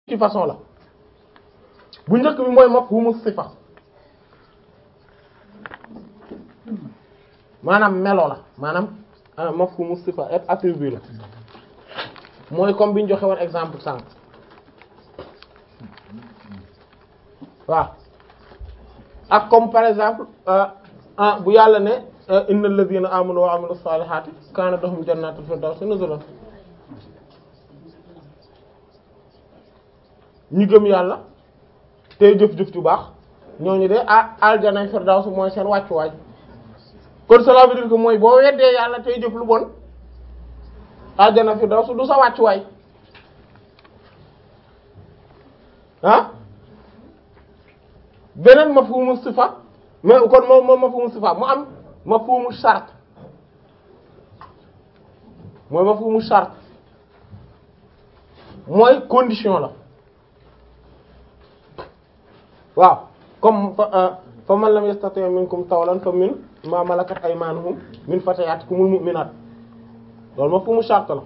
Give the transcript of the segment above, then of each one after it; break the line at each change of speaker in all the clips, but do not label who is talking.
ci façon la bu njëkk bi mooy mafhumu sifa maanaam melo la maanaam mafhumu sifa et attribut la mooy comme bi ñu joxe woon exemple sànq waaw ak comme par exemple ah bu yàlla ne innal ladhina amanu wa amilu salihati kana lahum jannatul firdawsi nuzulan ñu gëm yàlla tey jëf-jëf ju baax ñooñu de ah aljanay firdaws mooy seen wàccuwaay kon cela veut dire que mooy boo weddee yàlla tey jëf lu bon aljana firdaws du sa wàccuwaay ah beneen mafhumu sifa mais kon moom moom mafhumu sifa mu am mafhumu shart mooy mafhumu shart mooy condition la waaw comme fa man lam yastati minkum tawlan fa min ma malakat aymanuhum min fatayatikumul mu'minat loolu mafhumu shart la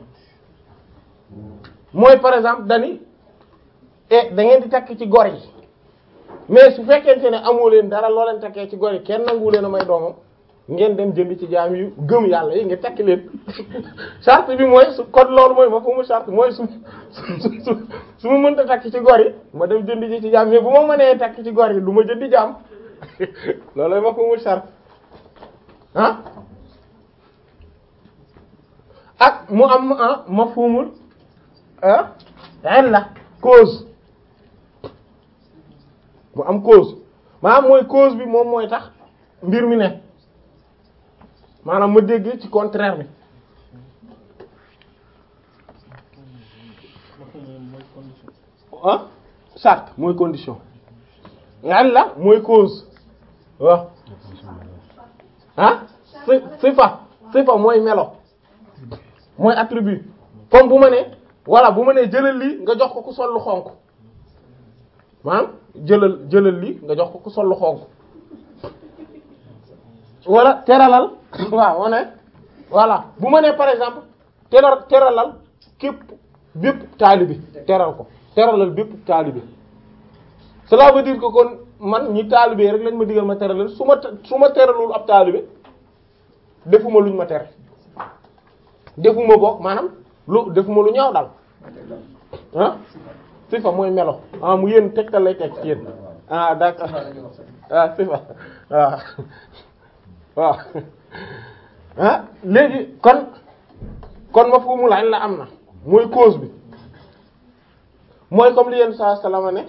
mooy par exemple dani e da ngeen di takk ci gor yi mais su fekkente ne amoo leen dara loo leen takkee ci gor yi kenn nangu leen a may doomam ngeen dem jënd ci jaam yu gëm yàlla yi nga takk leen charte bi mooy su kon loolu mooy mafhumu charte mooy su su su ma mënta takk ci gor yi ma dem jënd ji ci jaam mais bu ma mënee takk ci gor yi du ma jëndi jaam loolu mafhumu charte ah ak mu am ah mafhumul ah illa cause mu am cause maanaam mooy cause bi moom mooy tax mbir mi ne maanaam ma dégg ci contraire bi ah charte mooy condition illa mooy cause waaw ah si sifa sifa mooy melo mooy attribut comme bu ma ne voilà bu ma nee jëlal lii nga jox ko ku sol lu xonk maanaam jëlal jëlal lii nga jox ko ku sol lu xonk wala teralal waaw ma ne voilà bu ma nee par exemple teral teralal képp bépp taalibi teral ko teralal bépp taalibi cela veut dire que kon man ñi taalibe rek lañ ma digal ma teralal su ma su ma teralul ab taalibe defuma luñ ma tere defuma bokk maanaam lu defuma lu ñaaw daal ah sifa mooy melo ah mu yéen tegtal lay teg ci yéen ah d'accord ah sifa waaw waaw ah léegi kon kon ma fu mu laaj la am na mooy cause bi mooy comme li yéen saa salama ne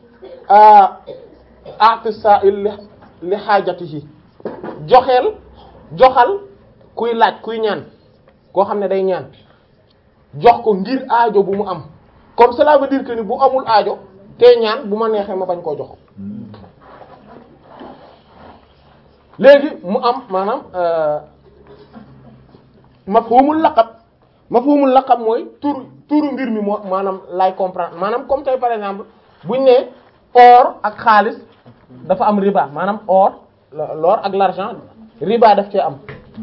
ati sa'il li li xaajatihi joxeel joxal kuy laaj kuy ñaan koo xam ne day ñaan jox ko ngir aajo bu mu am comme cela veut dire que ni bu amul aajo te ñaan bu ma neexee ma bañ koo jox léegi mu am maanaam mafhumul laqab mafhumul laqab mooy tur turu mbir mi moo maanaam lay comprendre maanaam comme tey par exemple buñ ne or ak xaalis dafa am riba maanaam or l'or ak l'argent riba daf cee am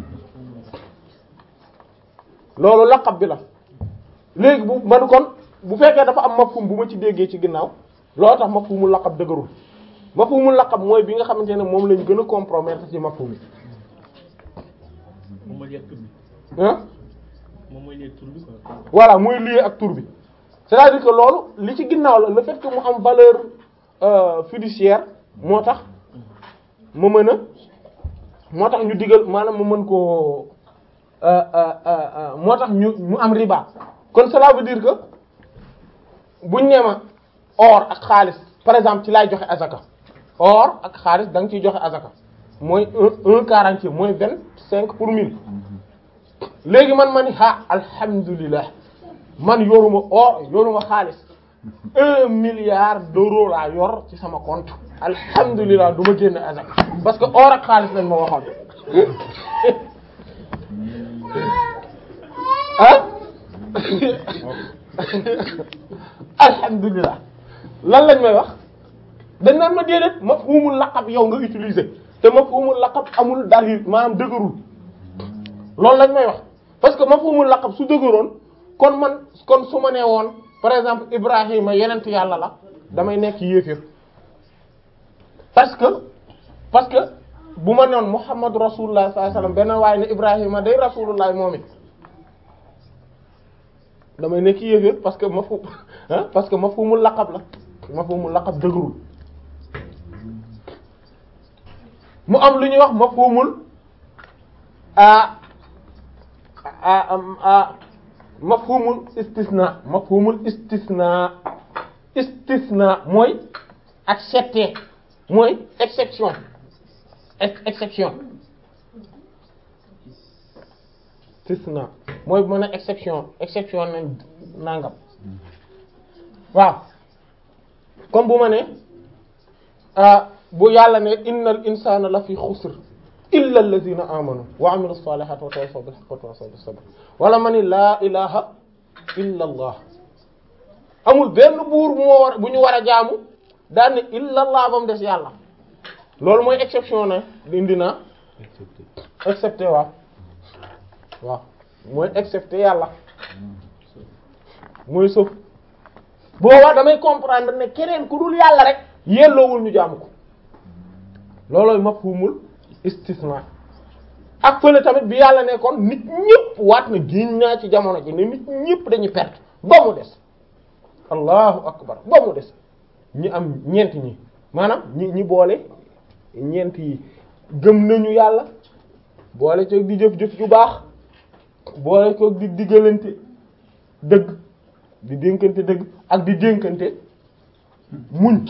loolu laqab bi la léegi bu man kon bu fekkee dafa am mafhum bu ma ci déggee ci ginnaaw loolu tax mafhumul laqab dëgërul mafhumul laqab mooy bi nga xamante ne moom lañ gën a compromettre ci mafhum yi
moom mooy lié ak tur bi.
ah
moom mooy lié ak tur bi quoi.
voilà muy lié ak tur bi c'est-à-dire que loolu li ci ginnaaw la le fait que mu am valeur euh, fiduciaire moo tax ma mën a moo tax ñu digal maanaam ma mën koo euh, euh, euh, moo tax ñu mu am riba kon cela veut dire que buñ nee ma or ak xaalis par exemple ci laay joxe azaka or ak xaalis da nga ciy joxe azaka mooy un un quarantier mooy vingt cinq pour mille léegi man ma ni ah alhamdulilah man yoruma or yoruma xaalis un milliard d'euros laa yor ci sama compte alhamdulilah du ma génn azaka parce que or ak xaalis lañ ma waxoon ah alhamdulilah lan lañ may wax dañ naan ma déedéet mafhumul laqab yow nga utiliser te mafhumul laqab amul dalil maanaam dëgërul loolu lañ may wax parce que mafhumul laqab su dëgëroon kon man kon su ma nee woon par exemple Ibrahima yenent yàlla la damay nekk yéeféer parce que parce que bu ma noon Muhammad rasulullah sallallahu alayhi wasallam benn waaye ne Ibrahima day rasulullah moom it damay nekk yéeféer parce que mafhum ah parce que mafhumul laqab la mafhumul laqab dëgërul mu am lu ñuy wax mafhumul a a a mafhumul istisna mafhumul istisna istisna mooy accepter mooy exception exception istisna mooy mën a exception exception ne nangam waaw comme bu ma ne bu yàlla ne innal insana la fi xusr illa allazina amanu wa amilu salihati wa tawassaw bil haqqi wa tawassaw bis sabr wala ma ni laa ilaha illa allah amul benn buur bu moo war bu ñu war a jaamu daan ne illa allah ba mu des yàlla loolu mooy exception ne indi na excepté waaw waaw mooy excepté yàlla mooy sauf boobaa damay comprendre ne keneen ku dul yàlla rek yelloowul ñu jaamu ko loolooy mafhumul istisna ak fële tamit bi yàlla ne kon nit ñëpp waat na génn naa ci jamono ji ne nit ñëpp dañuy perte ba mu des allahu akbar ba mu des ñi am ñeent ñi maanaam ñi ñi boole ñeent yi gëm nañu yàlla boole ko di jëf-jëf ju baax boole ko di diggalante dëgg di dénkante dëgg ak di dénkante muñ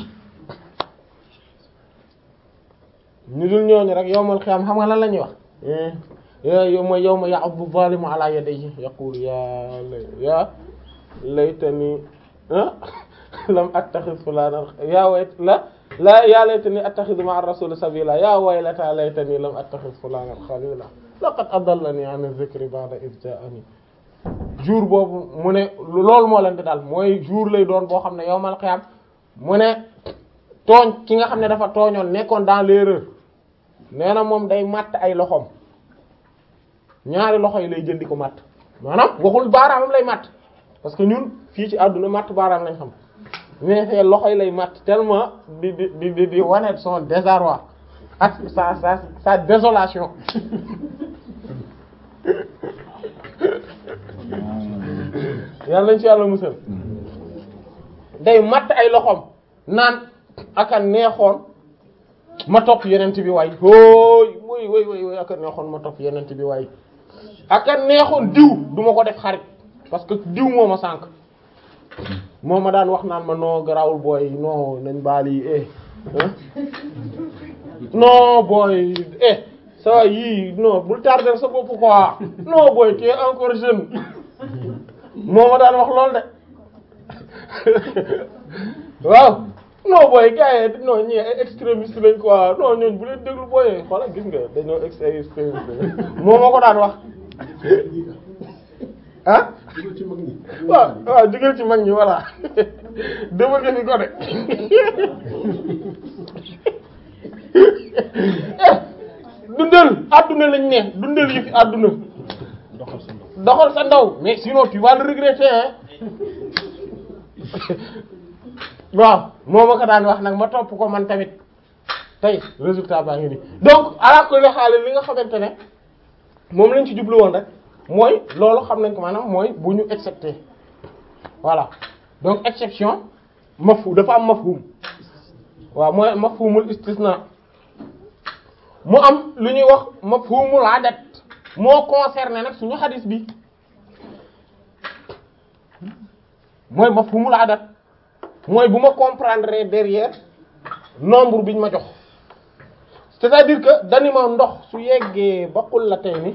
ñu dul ñooñu rek yowmal xiyaam xam nga lan la ñuy wax yow mooy yow ma ya'addu zalimu ala yadayhi yaqulu ya ya laytani lam attakhidh fulanan ya wayt la la ya laytani attakhidhu ma'a ar-rasul sabila ya waylata laytani lam attakhidh fulanan khalila laqad adallani 'an dhikri ba'da idh ja'ani jour boobu mu ne loolu moo leen di daal mooy jour lay doon boo xam ne yowmal xiyaam mu ne tooñ ki nga xam ne dafa tooñoon nekkoon dans l'erreur nee na moom day matt ay loxoom ñaari loxo yi lay jël di ko matt maanaam waxul baaraamam lay matt parce que ñun fii ci àdduna matt baaraam lañ xam mais fee loxo yi lay matt tellement di di di di di wane son désarroi ak sa sa sa désolation yàlla nañ ci yàlla musal day matt ay loxoom naan aka neexoon ma topp yenent bi waay hooy woy woy woy woy aka neexoon ma topp yenent bi waay aka neexoon diw du ma ko def xarit parce que diw moo ma sànk moo ma daan wax naan ma noo garawul booy non nañ baali eh non booy eh ça yii non bul tarder sa bopp quoi non booy tu es encore jeune moo ma daan wax lool de waaw non booy gars yi non ñii ay extrémiste lañ quoi non ñooñu bu leen déglu booyee xoolal gis nga dañoo ex extrémiste moo ma ko daan wax ah waaw waaw jógeel ci mag ñi voilà dama nga fi ko de dundal adduna lañ ne dundal yi fi adduna doxal sa ndaw mais sinon tu vas le regretter hein waaw moo ma ko daan wax nag ma topp ko man tamit tey résultat baa ngi nii donc ala kulli xaal li nga xamante ne moom lañ ci jublu woon rek mooy loolu xam nañ ko maanaam mooy bu ñu excepté voilà donc exception mafhum dafa am mafhum waaw mooy mafhumul istisna mu am lu ñuy wax mafhumul adat moo concerné nag suñu xadis bi mooy mafhumul adat mooy bu ma comprendre derrière nombre biñ ma jox c'est-à-dire que dani ma ndox su yeggee ba qul la tey ni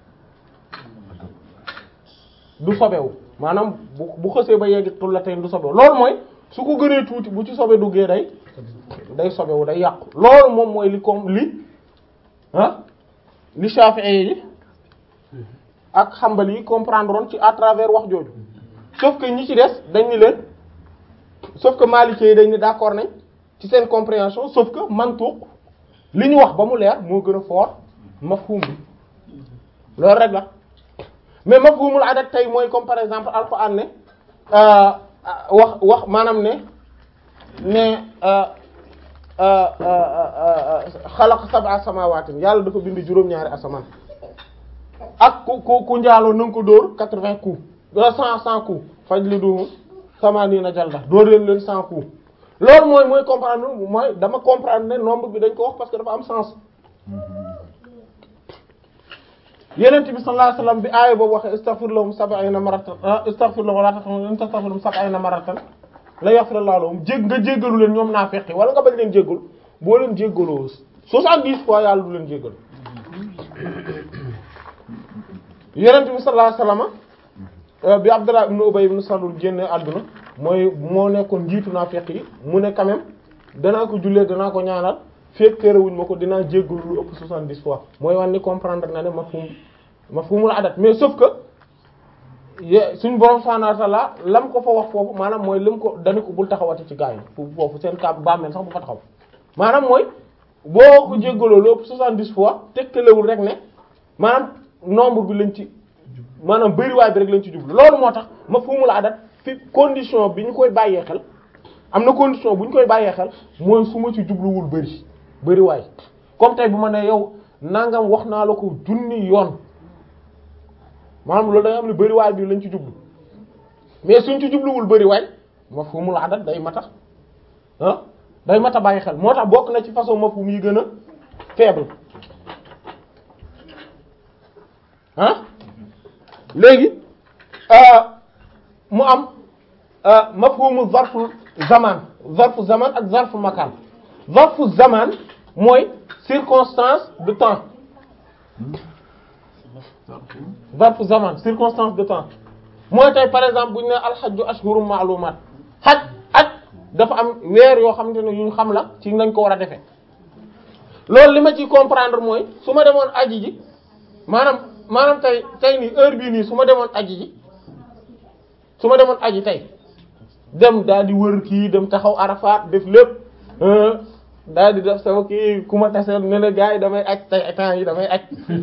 du sobewu maanaam bu bu xësee ba yegg qul la tey ni du sobewu loolu mooy su ko gënee tuuti bu ci sobe duggee day day sobewu day yàqu loolu moom mooy li comme li ah li Shafi'i yi ak Hanbali yi comprendre woon ci à travers wax jooju sauf que ñi ci des dañ ni leen sauf que Maliki yi dañ ni d'accord nañ ci seen compréhension sauf que mantuq li ñu wax ba mu leer moo gën a fort mafhum bi loolu rek la mais mafhumul adat tey mooy comme par exemple alquran ne wax wax maanaam ne ne xalaq sab'a samawaatin yàlla dafa bind juróom-ñaari asamaan ak ku ku ku njaaloo na nga ko dóor quatre-vingts coups cent cent coups faj li du samaaniina jalda dóor leen leen cent coups loolu mooy mooy comprendre mooy dama comprendre ne nombre bi dañ ko wax parce que dafa am sens yenent bi sallallahu alayhi wasallam bi aaya boobu waxee istaghfir lahum sab'ina maratan istaghfir lahum wala tastaghfir lahum sab'ina maratan la yaghfir Allahu lahum jég nga jéggalu leen ñoom naa feqi wala nga bañ leen jéggal boo leen jéggaloo soixante-dix fois yàlla du leen jéggal yenent bi sallallahu alayhi wasallam bi Abdullah ibn Ubay ibn Salul génne àdduna mooy moo nekkoon njiitu naa feq yi mu ne quand même danaa ko jullee danaa ko ñaanal fekk terewuñ ma ko dinaa jéggalu lu ëpp soixante-dix fois mooy wan ni comprendre na ne mafhum mafhumul adat mais sauf que suñ borom subhanahu wa ta'ala lam ko fa wax foofu maanaam mooy lim ko dañu ko bul taxawati ci gaa yi foofu seen kàbb bàmmeel sax bu fa taxaw maanaam mooy boo ko jéggaloo lu ëpp soixante-dix fois tegtalewul rek ne maanaam nombre bi lañ ci maanaam bëriwaay bi rek lañ ci jublu loolu moo tax mafhumul adat fi condition bi ñu koy bàyyee xel am na condition bu ñu koy bàyyee xel mooy su ma ci jubluwul bëri bëriwaay comme tey bu ma ne yow nangam wax naa la ko junni yoon maanaam loolu da nga xam ne bëriwaay bi lañ ci jublu mais suñ ci jubluwul bëriwaay mafhumul adat day mata ah day mata bàyyi xel moo tax bokk na ci façon mafhum yi gën a faible ah léegi mu am mafhumu zarfu zaman zarfu zaman ak zarfu makan zarfu zaman mooy circonstance de temps zarfu zaman circonstance de temps mooy tey par exemple bu ñu ne alxajju ashhurum ma'lumat xaj aj dafa am weer yoo xamante ne yu ñu xam la ci nañ ko war a defee loolu li ma ci comprendre mooy su ma demoon aji ji maanaam maanaam tey tey nii heure bii nii su ma demoon aji ji su ma demoon aji tey dem daal di wër kii dem taxaw Arafat def lépp daal di def sama kii ku ma taseel ne la gars yi damay aj tey temps yi damay aj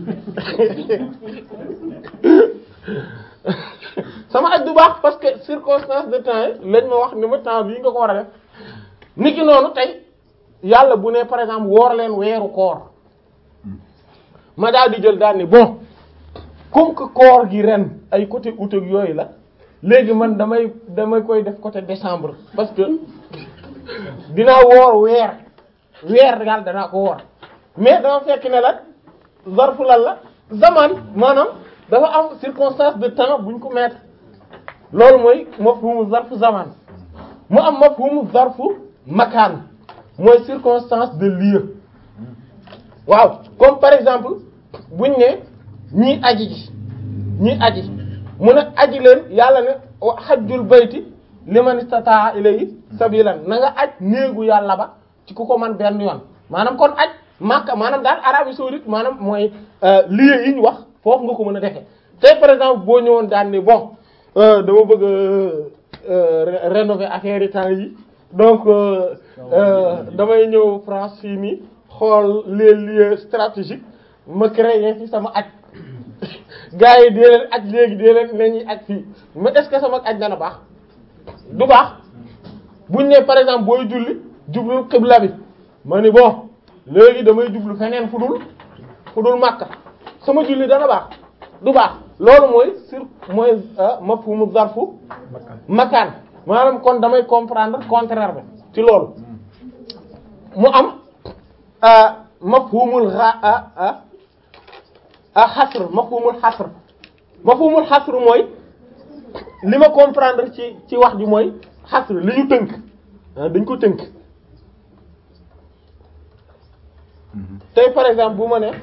sama aj du baax parce que circonstance de temps yi lañ ma wax ni ma temps bii nga ko war a def niki noonu tey yàlla bu ne par exemple woor leen weeru koor ma daal di jël daal ni bon comme que koor gi ren ay côté août ak yooyu la léegi man damay damay koy def côté décembre parce que dinaa woor weer weer daal danaa ko woor mais dama fekk ne la zarfu lan la zaman maanaam dafa am circonstance de temps buñ ko mettre loolu mooy mafhumu zarfu zaman mu am mafhumu zarfu makaan mooy circonstance de lieu waaw comme par exemple buñ ne ñii aji ji ñii aji mu ne aji leen yàlla ne hajjul bayti liman istata'a ilayhi sabilan na nga aj néegu yàlla ba ci ku ko man benn yoon maanaam kon aj Makka maanaam daal Arabie saoudite maanaam mooy lieu yi ñu wax foofu nga ko mën a defee tey par exemple boo ñëwoon daan ni bon dama bëgg a rénover affaire yi temps yi donc damay ñëw France fii nii xool les lieux stratégiques ma créer fi sama aj gars yi dee leen aj léegi dee leen nañuy aj fii mais est-ce que sama aj dana baax du baax buñ ne par exemple booy julli jublu xibla bi ma ni bon léegi damay jublu feneen fu dul fu dul Makka sama julli dana baax du baax loolu mooy sur mooy mafhumu zarfu makaan maanaam kon damay comprendre contraire bi ci loolu mu am mafhumul a a xasr mafhumul xasr mafhumul xasr mooy li ma comprendre ci ci wax ji mooy xasr li ñu tënk dañ ko tënk tey par exemple bu ma ne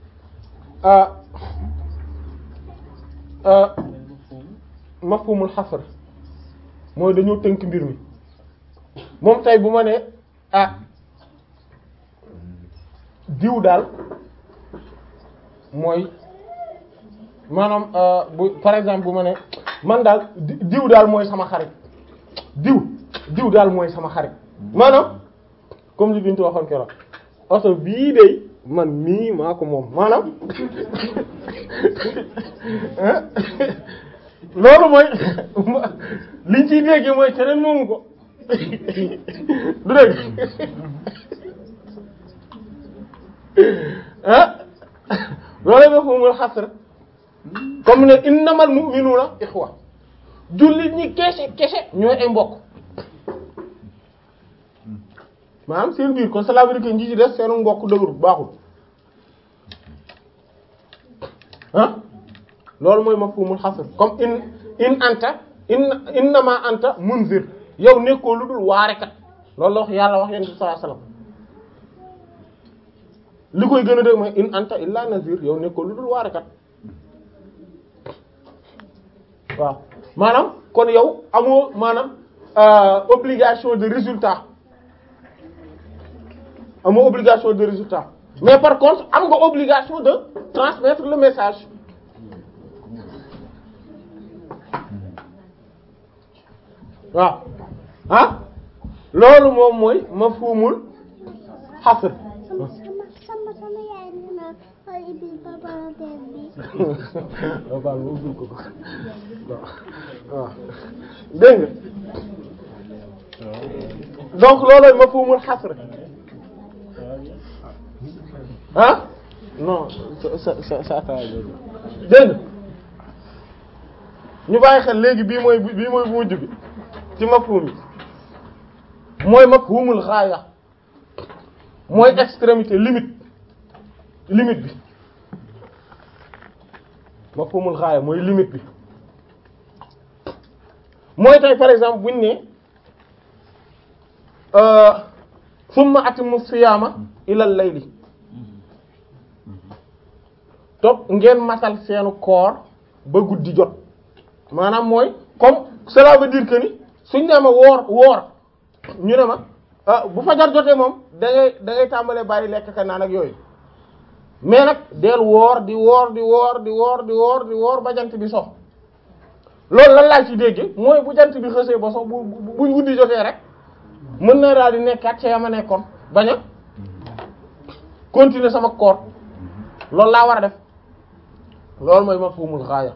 mafhumul xasr mooy dañoo tënk mbir mi moom tey bu ma ne ah diw daal mooy maanaam bu par exemple bu ma ne man daal diw daal mooy sama xarit diw diw daal mooy sama xarit maanaam comme li Bintu waxoon keroog oto bii de man mii maa ko moom maanaam loolu mooy liñ ciy dégg mooy keneen moomu ko du dégg ah loolu mafhumul hasr comme ne innamal mu'minuna ikhwa jullit ñi kese kese ñooy ay mbokk maanaam seen biir kon cela veut dire que ñi ci des seenu mbokk dëgërul baaxul ah loolu mooy mafhumul hasr comme in in anta in innama anta munzir yow nekkoo lu dul waarekat loolu la wax yàlla wax yonent bi sallallahu alayhi wasallam li koy gën a dégg mooy in anta illa nazir yow nekkoo lu dul waarekat waaw maanaam kon yow amoo maanaam obligation de résultat amoo obligation de résultat mais par contre am nga obligation de transmettre le message waaw ah loolu moom mooy mafhumul hasr
sama sama sama yaay nee na xool ibil ba parenthèse bi.
waaw baal ma ubbil ko ko waaw dégg nga donc loolooy mafhumul hasr ah non sa sa sa sa ataaya jooju dégg nga ñu bàyyi xel léegi bii mooy bii mooy bu mujj bi ci mafhum yi mooy mafhumul xaaya mooy extrémité limite limite bi mafhumul xaaya mooy limite bi mooy tey par exemple buñ ne summa atimu siyaama ilal layli topp ngeen matal seenu koor ba guddi jot maanaam mooy comme cela veut dire que ni suñ ne ma woor woor ñu ne ma ah bu fajar jotee moom da ngay da ngay tàmbalee bàyyi lekk ka naan ak yooyu mais nag del woor di woor di woor di woor di woor di woor ba jant bi sox loolu lan laa ci dégg mooy bu jant bi xësee ba sox bu bu bu guddi jotee rek mën na daal di nekkaat ca yama nekkoon bañ a continuer sama koor loolu laa war a def loolu mooy mafhumul xaaya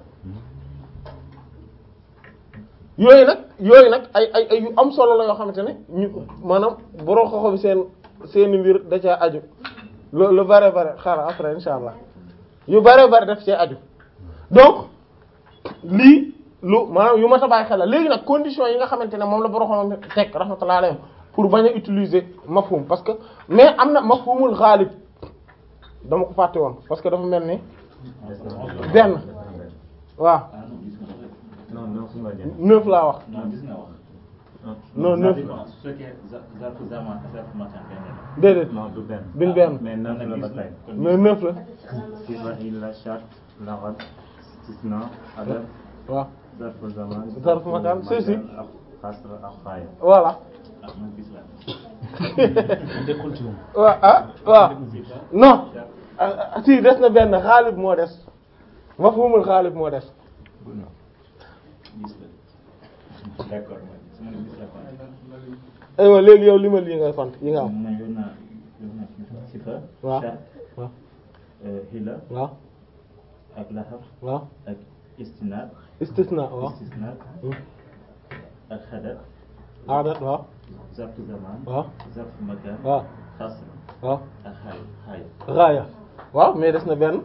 yooyu nag yooyu nag ay ay ay yu am solo la yoo xamante ne ñu maanaam boroo xoxo bi seen seeni mbir da caa aju lu lu bare bare xaaral après insha allah yu bare bare def cee aju donc lii lu maanaam yu ma ta bàyyi xel la léegi nag condition yi nga xamante ne moom la boroo xoxo teg rahmatullah alayhim pour bañ a utiliser mafhum parce que mais am na mafhumul xaalib dama ko fàtte woon parce que dafa mel ni benn waaw
non non su ma jëm.
neuf laa wax
non gis nga wax.
non neuf
su fekkee za- zarfu zaman zarfu makan benn la.
déedéet
non du benn.
bin benn
mais neuf la ba tey.
mais neuf la
sifa illa shart laqad istisna adab
waaw
zarfu zaman
Zarfu makan, si, si.
ak xasra ak xaaya.
voilà
ah man gis la.
waaw ah waaw non ah, ah, si des na benn xaalib moo des mafhumul xaalib moo des
gis la. d'accord su ma ne gis la kon.
aywa léegi yow li ma lii ngay fant yi nga am
man yor naa yor naa sifa.
waaw
shart,
waaw
euh, hila
waaw
ak lahab
waaw
ak istinad
istisna waaw
istisnad
Hmm.
ak xadat
aadat waaw
zarfu zaman
waaw
zarfu makan
waaw
xasr
waaw
ak xaay xaay.
raaya waaw mais des na benn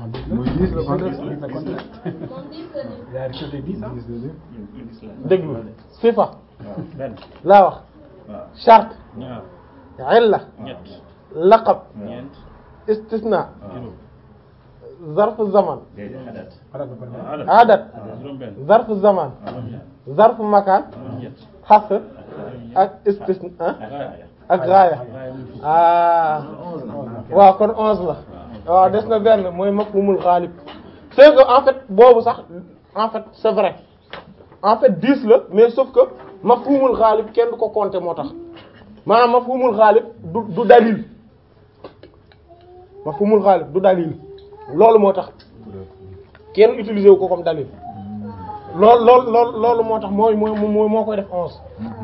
gis la.
déglu sifa
waaw benn.
laa wax
waaw
charte
ñaar
illa
ñett
laqab
ñeent
istisna
juróom.
zarfu zaman
déedéet xadat.
aadat
juróom benn
zarfu zaman
juróom ñaar
zarfu makaan
juróom ñett
xasr ak istisna ah ak raaya ah waaw kon onze la waaw des na benn mooy mafhumul xaalib c'est que en fait boobu sax en fait c'est vrai en fait dix la mais sauf que mafhumul xaalib kenn du ko compter moo tax maanaam mafhumul xaalib du du dalil mafhumul xaalib du dalil loolu moo tax kenn utiliser wu ko comme dalil loolu loolu loolu loolu moo tax mooy mooy mooy moo koy def onze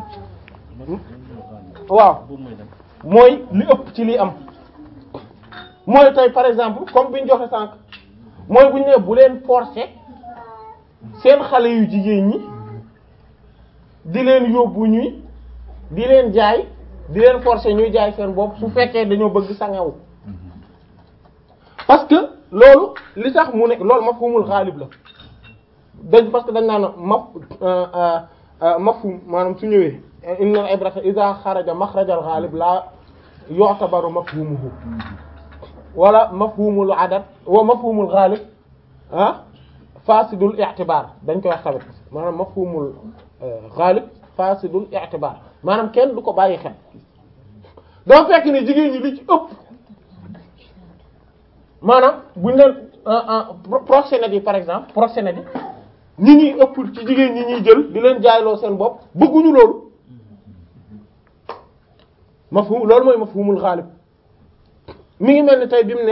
waaw
boobu mooy dem
mooy li ëpp ci li am mooy tey par exemple comme bi ñu joxe sànq mooy bu ñu nee bu leen forcer seen xale yu jigéen ñi di leen yóbbu ñuy di leen jaay di leen forcer ñuy jaay seen bopp su fekkee dañoo bëgg sangewu parce que loolu li tax mu ne loolu mafhumul xaalib la dañ parce que dañ naan maf mafhum maanaam su ñëwee inna ibrata iza xaraja maxrajal xaalib la yu'tabaru mafhumuhu wala mafhumul adad wa mafhumul xaalib ah fasidul i'tibar dañ koy wax tamit maanaam mafhumul xaalib fasidul i'tibar maanaam kenn du ko bàyyi xel doo fekk ni jigéen ñi li ci ëpp maanaam buñ leen proxénètes yi par exemple proxénètes yi ñi ñuy ëpp ci jigéen ñi ñuy jël di leen jaayloo seen bopp bëgguñu loolu mafhum loolu mooy mafhumul xaalib mi ngi mel ni tey bi mu ne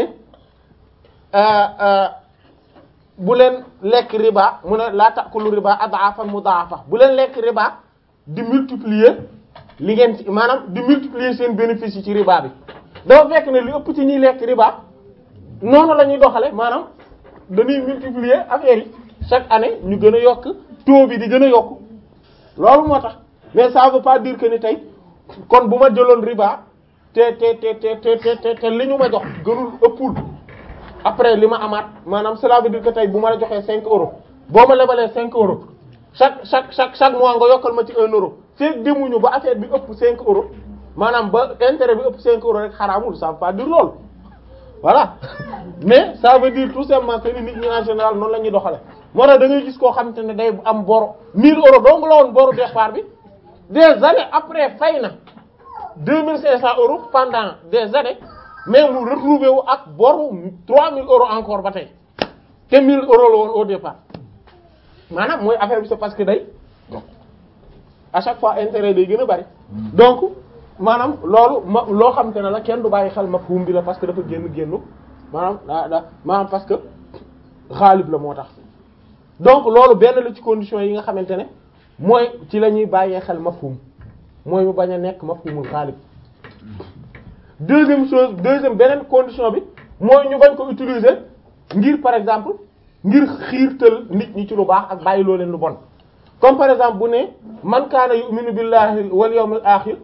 bu leen lekk riba mu ne laa ta'kulu riba ad'afan mudha'afa bu leen lekk riba di multiplier li ngeen ci maanaam di multiplier seen bénéfice yi ci riba bi dafa fekk ne li ëpp ci ñuy lekk riba noonu la ñuy doxale maanaam dañuy multiplier affaire yi chaque année ñu gën a yokk taux bi di gën a yokk loolu moo tax mais ça veut pas dire que ni tey kon bu ma jëloon riba te te te te te te te li ñu ma jox gënul ëppul après li ma amaat maanaam cela veut dire que tey bu ma la joxee cinq euros boo ma lebalee cinq euros chaque chaque chaque chaque mois nga yokkal ma ci un euro feeg demuñu ba affaire bi ëpp cinq euros maanaam ba intérêt bi ëpp cinq euros rek xaraamul ça veut pas dire loolu voilà mais ça veut dire tout simplement que ni nit ñi en général noonu la ñuy doxale moo tax da ngay gis koo xamante ne day am boro 1000 euros dong la woon boru départ bi des années après fay na 2500 euros pendant des années mais mu retrouvé wu ak boru 3000 euros encore ba tey te 1000 euros la woon au départ maanaam mooy affaire bi c'est parce que day à chaque fois intérêt day gën a bari donc maanaam loolu ma loo xamante ne la kenn du bàyyi xel mafhum bi la parce que dafa génn génnu maanaam daa daa maanaam parce que xaalib la moo tax donc loolu benn la ci conditions yi nga xamante ne mooy ci la ñuy bàyyee xel mafhum mooy mu bañ a nekk mafhumul xaalib deuxième chose deuxième beneen condition bi mooy ñu bañ ko utiliser ngir par exemple ngir xiirtal nit ñi ci lu baax ak bàyyi loo leen lu bon comme par exemple bu ne man kaana yu'minu billahi wal yawmil akhir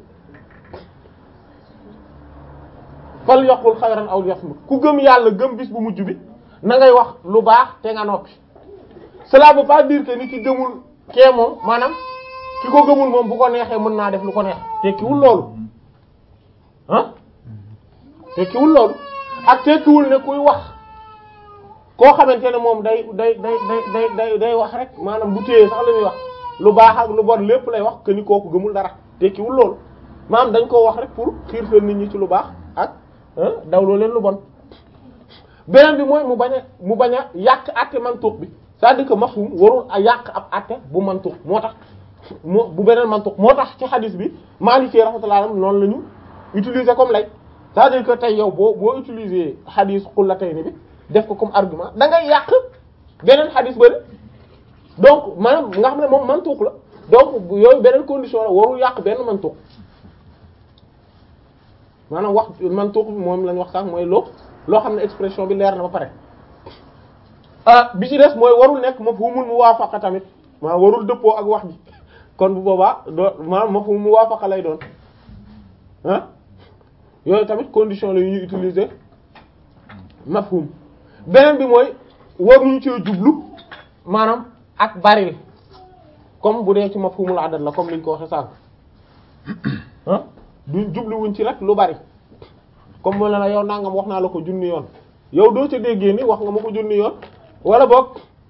fal yaqul xayran aw liyasmut ku gëm yàlla gëm bis bu mujj bi na ngay wax lu baax te nga noppi cela veut pas dire que ni ki gëmul kee moom maanaam ki ko gëmul moom bu ko neexee mën naa def lu ko neex tekkiwul loolu ah tekkiwul loolu ak tekkiwul ne kuy wax koo xamante ne moom day day day day day day wax rek maanaam du téye sax la muy wax lu baax ak lu bon lépp lay wax que ni kooku gëmul dara tekkiwul loolu maanaam dañ koo wax rek pour xiirtal nit ñi ci lu baax ak dawloo leen lu bon beneen bi mooy mu bañ a mu bañ a yàq àtte mantuq bi c'est-à-dire que mafhum warul a yàq ab àtte bu mantuq moo tax moo bu beneen mantuq moo tax ci xadis bi Maliki rahmatullah noonu la ñu utiliser comme lay c'est-à-dire que tey yow boo boo utiliser xadis xullatayni bi def ko comme argument da ngay yàq beneen xadis bëri donc maanaam nga xam ne moom mantuq la donc yooyu beneen condition la warul yàq benn mantuq maanaam wax mantuq bi moom lañ wax sax mooy loo loo xam ne expression bi leer na ba pare ah bi ci des mooy warul nekk mafhumul muwaafaqa tamit maa warul dëppoo ak wax ji kon bu boobaa doo maanaam mafhumul muwaafaqa lay doon ah yooyu tamit condition la yu ñuy utiliser mafhum beneen bi mooy waruñu ci jublu maanaam ak baril comme bu dee ci mafhumul adad la comme liñ ko waxe sànq ah duñ jubluwuñ ci rek lu bari comme moo la la yow nangam wax naa la ko junni yoon yow doo ca déggee ni wax nga ma ko junni yoon wala boog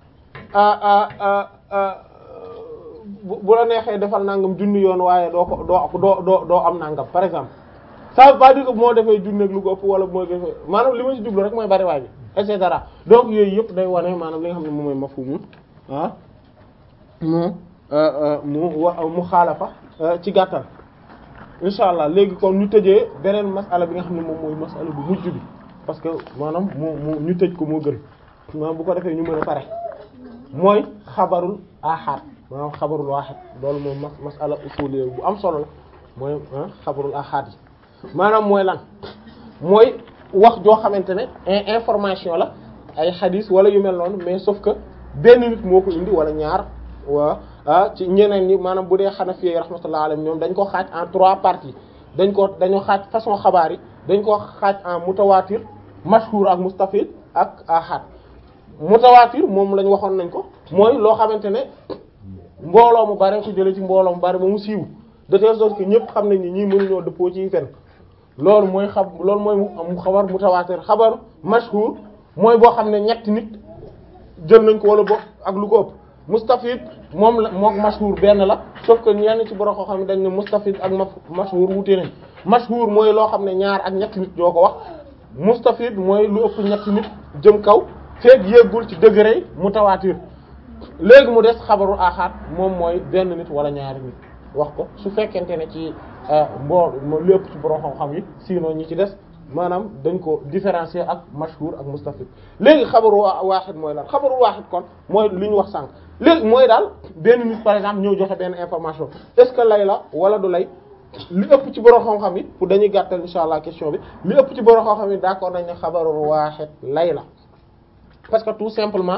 bu la neexee defal nangam junni yoon waaye doo ko doo doo doo doo am nangam par exemple ça veut pas dire que moo defee junni ak lu ko ëpp wala moo defee maanaam li ma ci jublu rek mooy bari waay bi et cetera donc yooyu yëpp day wane maanaam li nga xam ne moom mooy mafhumu ah mu mu wa mu xaalafa ci gàttal incha allah léegi kon ñu tëjee beneen masala bi nga xam ne moom mooy masala bu mujj bi parce que maanaam mu mu ñu tëj ko moo gën maanaam bu ko defee ñu mën a pare mooy xabarul ahad maanaam xabarul wahid loolu moom mas masala usuliyya bu am solo la mooy xabarul ahad yi maanaam mooy lan mooy wax joo xamante ne information la ay xadis wala yu mel noonu mais sauf que benn nit moo ko indi wala ñaar waa ah ci ñeneen ñi maanaam bu dee Hanafi yi rahmatullahi alayhim ñoom dañ ko xaaj en trois parties dañ ko dañoo xaaj façon xabaar yi dañ ko xaaj en mutawatir mashhur ak mustafid ak ahad mutawatir moom lañ waxoon nañ ko mooy loo xamante ne mbooloo mu bare ko jëlee ci mbooloo mu bare ba mu siiw de telle sorte que ñëpp xam nañ ni ñii mënuñoo dëppoo ci fen loolu mooy xam loolu mooy mu xabar mutawatir xabar mashhur mooy boo xam ne ñetti nit jël nañ ko wala bo ak lu ko ëpp mustafid moom la mook mashhur benn la sauf que ñenn ci borom koo xam ne dañ ne mustafid ak ma mashhur wute nañ mashhur mooy loo xam ne ñaar ak ñetti nit ñoo ko wax mustafid mooy lu ëpp ñetti nit jëm kaw feeg yéegul ci degré mutawatir léegi mu des xabaru axaat moom mooy benn nit wala ñaari nit wax ko su fekkente ne ci mbool lu ëpp ci borom xam-xam yi sinon ñi ci des maanaam dañ ko différencier ak mashhur ak mustafid léegi xabaru waaxid mooy lan xabaru waaxid kon mooy li ñu wax sànq léegi mooy daal benn nit par exemple ñëw joxe benn information est-ce que lay la wala du lay li ëpp ci borom xam-xam yi pour dañuy gàttal insha allah question bi li ëpp ci borom xam-xam yi d'accord nañ ne xabaru waaxid lay la parce que tout simplement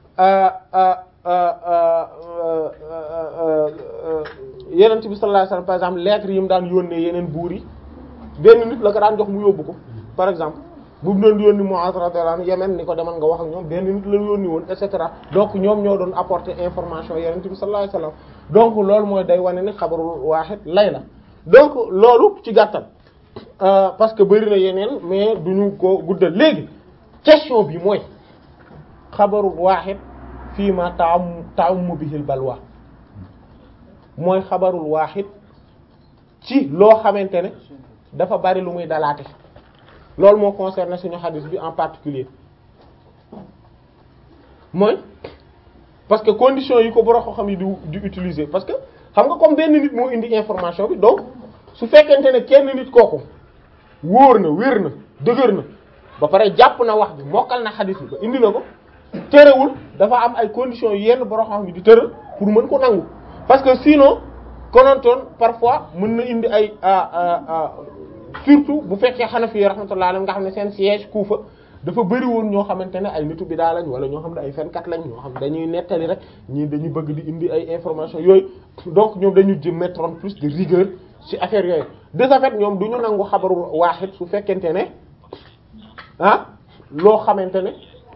yeneen bi sallallahu alayhi wasallam par exemple lettres yi mu daan yónnee yeneen buur yi benn nit la ko daan jox mu yóbbu ko par exemple bu mu doon yónni Mu'adh radiyallahu anhu Yemen ni ko demal nga wax ak ñoom benn nit la yónni woon et cetera donc ñoom ñoo doon apporter information yeneen bi sallallahu alayhi wasallam donc loolu mooy day wane ni xabaru waaxid lay la donc loolu ci gàttal parce que bari na yeneen mais duñu ko guddal léegi question bi mooy xabaru waaxid fii ma taam taamu bihil balwa mooy xabarul waaxid ci loo xamante ne dafa bari lu muy dalaate loolu moo concerné suñu xadis bi en particulier mooy parce que conditions yi ko borom xam yi di di utiliser parce que xam nga comme benn nit moo indi information bi donc su fekkente ne kenn nit kooku wóor na wér na dëgër na ba pare jàpp na wax bi mokkal na xadis bi ba indi na ko terewul dafa am ay conditions yenn borom xam yi di tëral pour mën ko nangu parce que sinon konontoon parfois mën na indi ay surtout bu fekkee Hanafi yi rahmatullah alayhi nga xam ne seen siège Kufa dafa bëri woon ñoo xamante ne ay nitu bidaa lañ wala ñoo xam ne ay fenkat lañ ñoo xam ne dañuy nettali rek ñii dañuy bëgg di indi ay information yooyu donc ñoom dañu jëm mettre en plus de rigueur ci affaire yooyu de ce fait ñoom du ñu nangu xabaru waaxid su fekkente ne ah loo xamante ne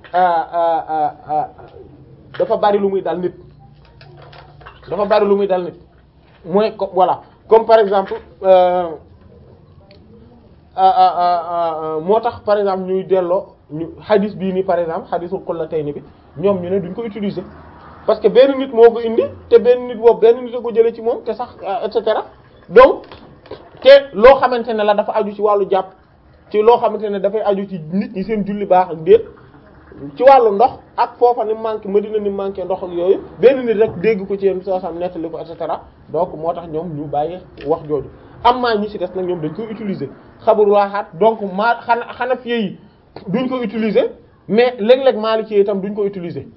dafa bari lu muy dal nit dafa bari lu muy dal nit mooy ko voilà comme par exemple moo tax par exemple ñuy delloo ñu xadis bii nii par exemple xadisul qullatayni bi ñoom ñu ne duñ ko utiliser parce que benn nit moo ko indi te benn nit boobu benn nit a ko jëlee ci moom te sax et cetera donc te loo xamante ne la dafa aju ci wàllu jàpp ci loo xamante ne dafay aju ci nit ñi seen julli baax ak déet ci wàllu ndox ak foofa ni manqué Madina ni manqué ndox ak yooyu benn nit rek dégg ko ci yéen soo xam nettali ko et cetera donc moo tax ñoom ñu bàyyi wax jooju am maa ñi ci des nag ñoom dañ koy utiliser xabaru waaxaat donc maa xana xana fiye yi duñ ko utiliser mais léeg-léeg Maliki itam duñ ko utiliser